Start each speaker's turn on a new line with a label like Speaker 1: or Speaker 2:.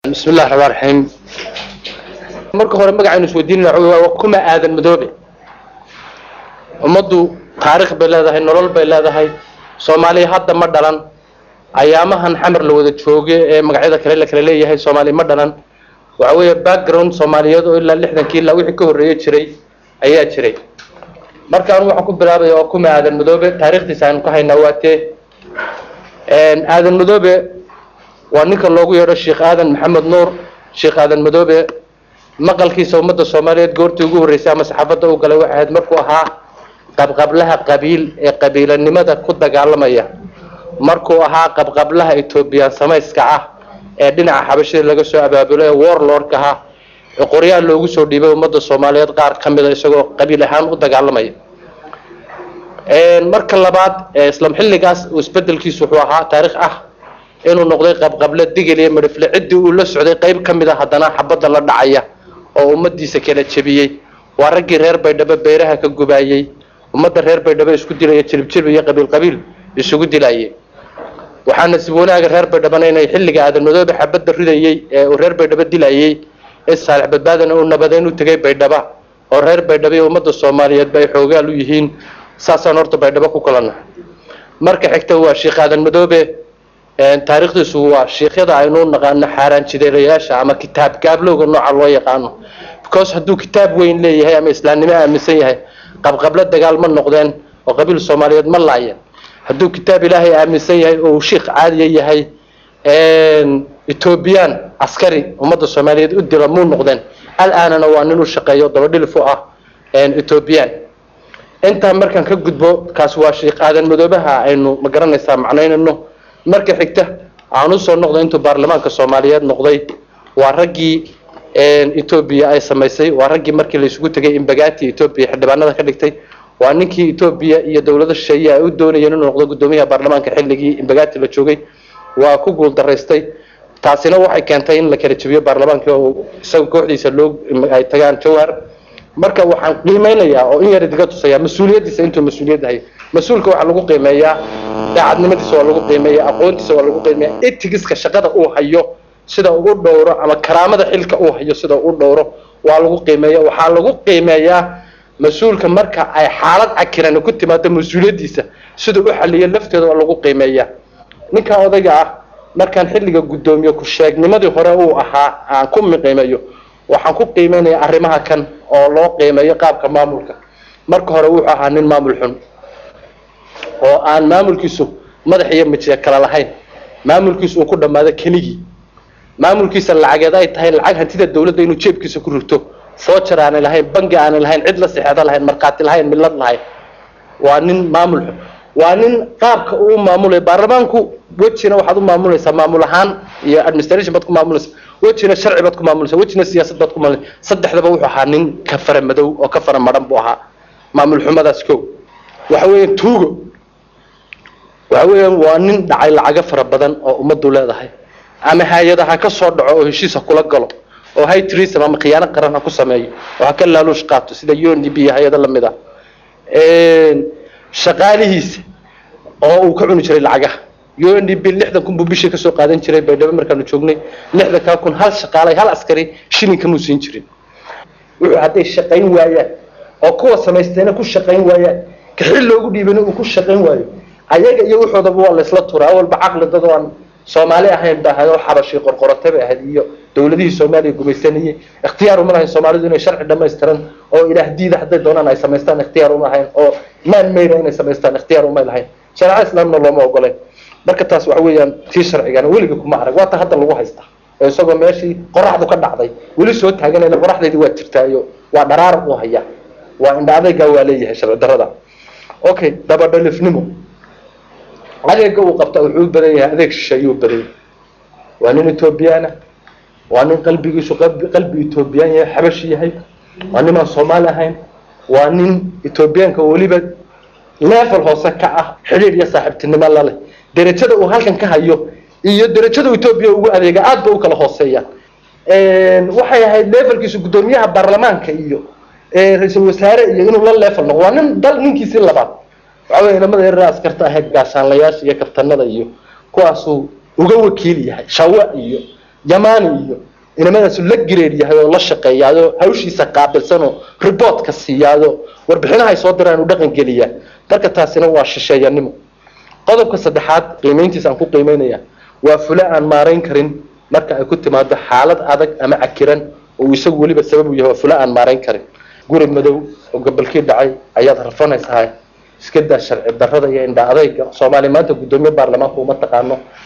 Speaker 1: bismi illahi raxmaan raxiim marka hore magacaynu isweydiinana waa kuma aadan madoobe ummaddu taarikh bay leedahay nolol bay leedahay soomaaliya hadda ma dhalan ayaamahan xamar la wada jooge ee magacyada kale la kala leeyahay soomaaliya ma dhalan waxa weeye background soomaaliyeed oo ilaa lixdankii ilaa wixii ka horreeye jiray ayaa jiray marka anu waxaan ku bilaabaya waa kuma aadan madoobe taarikhdiisa aynu ka haynaa waa tee aadan madoobe waa ninka loogu yeedho sheekh aadan maxamed nuur sheekh aadan madoobe maqalkiisa ummadda soomaaliyeed goortii ugu horreysay ama saxaafadda u galay waxay ahayd markuu ahaa qabqablaha qabiil ee qabiilanimada ku dagaalamaya markuu ahaa qabqablaha etoobiyaan samayska ah ee dhinaca xabashida laga soo abaabulo ee warlordka ah ee qoryaal loogu soo dhiibay ummadda soomaaliyeed qaar ka mida isagoo qabiil ahaan u dagaalamaya marka labaad islam xilligaas isbedelkiisu wuxuu ahaa taarikh ah inuu noqday qabqable digil iyo midhifle ciddii uu la socday qayb ka mid a haddana xabadda la dhacaya oo ummadiisa kala jebiyey waa raggii reer baydhabo beeraha ka gubaayey ummadda reer baydhabo isku dilaya jilibjilib iyo qabiil qabiil isugu dilayay waxaa nasiib wanaaga reer baydhabana inay xilliga aadan madoobe xabadda ridayey ee uu reer baydhabo dilayey ee saalix badbaadana uu nabadeyn u tegay baydhaba oo reer baydhabo iyo ummadda soomaaliyeedba ay xoogaal u yihiin saasaan horta baydhabo ku kalana marka xigta waa sheekh aadan madoobe taariikhdiisu waa sheikhyada aynu naqaano xaaraan jideelayaasha ama kitaab gaablowga nooca loo yaqaano because hadduu kitaab weyn leeyahay ama islaamnimo aaminsan yahay qabqablo dagaal ma noqdeen oo qabiil soomaaliyeed ma laayeen hadduu kitaab ilaahay aaminsan yahay oo uu shiikh caadiya yahay etoobiyaan askari ummadda soomaaliyeed u dila muu noqdeen al-aanana waa nin u shaqeeyo dabadhilif u ah etoobiyaan intaa markaan ka gudbo kaas waa sheikh aadan madoobaha aynu ma garanaysaa macnaynayno marka xigta aan usoo noqday intuu baarlamaanka soomaaliyeed noqday waa raggii etoobiya ay samaysay waa raggii markii la isugu tegay imbagaati etoobiya xildhibaanada ka dhigtay waa ninkii etoobiya iyo dowlada shisheeye ay u doonayeen inuu noqdo guddoomiyaha baarlamaanka xilligii imbagaati la joogay waa ku guul daraystay taasina waxay keentay in la kala jebiyo baarlamaankii oo isaga kooxdiisa loo ay tagaan jawhar marka waxaan qiimeynayaa oo in yar idiga tusaya mas-uuliyaddiisa intuu mas-uuliyad ahay mas-uulka waxaa lagu qiimeeyaa daacadnimadiisa waa lagu qiimeeya aqoontiisa waa lagu qiimeeya etigiska shaqada uu hayo sida uu dhowro ama karaamada xilka uu hayo sida uu dhowro waa lagu qiimeeya waxaa lagu qiimeeyaa mas-uulka marka ay xaalad cakiran ku timaado mas-uuliyaddiisa sida u xaliyo lafteeda waa lagu qiimeeyaa ninka odayga ah markaan xilliga guddoomiye ku-sheegnimadii hore uu ahaa aan ku qiimeeyo waxaan ku qiimeynayaa arrimaha kan oo loo qiimeeyo qaabka maamulka marka hore wuxuu ahaa nin maamul xun oo aan maamulkiisu madax iyo mijiya kala lahayn maamulkiisu uu ku dhammaado keligii maamulkiisa lacageed ay tahay lacag hantida dawladda inuu jeebkiisa ku rugto foojar aanay lahayn bangi aanay lahayn cid la sixeedo lahayn markhaati lahayn millad lahayn waa nin maamul xun waa nin qaabka uu maamulay baarlamaanku wejina waxaad u maamulaysaa maamul ahaan iyo administration baad ku maamulaysaa wejina sharci baad ku maamulaysaa wejina siyaasad baad ku maamulaysaa saddexdaba wuxuu ahaa nin ka fara madow oo ka fara madhan buu ahaa maamul xumadaas kow waxa weeye tuugo waxa weeyaan waa nin dhacay lacago fara badan oo ummaddu leedahay ama hay-ada ha ka soo dhaco oo heshiis ha kula galo oo high treason ama khiyaano qaran ha ku sameeyo oo ha ka laaluush qaato sida u n d b iyo hay-ado lamid ah shaqaalihiisa oo uu ka cuni jiray lacagaha u n d b lixdan kun buu bishii kasoo qaadan jiray baydhabo markaanu joognay lixdan kaa kun hal shaqaalay hal askari shilinka muu siin jirin wuxuu hadday shaqayn waayaan oo kuwa samaystayna ku shaqayn waayaan kaxil loogu dhiibana uu ku shaqayn waayo ayaga iyo wuxoodaba waa laysla turaa awalba caqli dad oo aan soomaali ahayn ba ahayd oo xabashii qorqorata bay ahayd iyo dowladihii soomaaliya gumaysanayey ikhtiyaar uma lahayn soomaalidu inay sharci dhamaystiran oo ilaah diida hadday doonaan ay samaystaan ikhtiyaar uma lahayn oo maan mayra inay samaystaan ikhtiyaar uma lahayn shareeca islaamna looma ogoleen marka taas waxa weeyaan tii sharcigana weliga kuma arag waa ta hadda lagu haystaa oo isagoo meeshii qoraxdu ka dhacday weli soo taaganayna qoraxdeydii waa jirtaa iyo waa dharaar uu hayaa waa indha adaygaa waa leeyahay sharci darrada okay dabadhalifnimo adeega uu qabta wuxuu u badan yahay adeeg shishe ayuu badan yahay waa nin etoobiyaana waa nin qalbigiisu qalbi etoobiyaan yahay xabashi yahay waa nin aan soomaali ahayn waa nin etoobiyaanka weliba level hoose ka ah xidhiir iyo saaxiibtinimo laleh derajada uu halkan ka hayo iyo derajada etoobiya ugu adeega aad ba u kala hooseeyaan waxay ahayd levelkiisu guddoomiyaha baarlamaanka iyo ra-iisul wasaare iyo inuu la level noqdo waa nin dal ninkiisii labaad waxa wey inamada yarar askarta ahayd gaashaanlayaasha iyo kabtanada iyo kuwaasuu uga wakiil yahay shawa iyo yamaani iyo inamadaasuu la gireed yahay oo la shaqeeyaadoo hawshiisa qaabilsanoo riboortka siiyaadoo warbixinaha ay soo diraan u dhaqan geliyaa marka taasina waa shisheeyanimo qodobka saddexaad qiimayntiisa aan ku qiimeynaya waa fule aan maarayn karin marka ay ku timaado xaalad adag ama cakiran oo isagu weliba sabab u yahay waa fule aan maarayn karin guri madow oo gobolkii dhacay ayaad rafanaysahay iska daa sharci darrada iyo indha adayga soomaaliya maanta guddoomiye baarlamaanka uma taqaano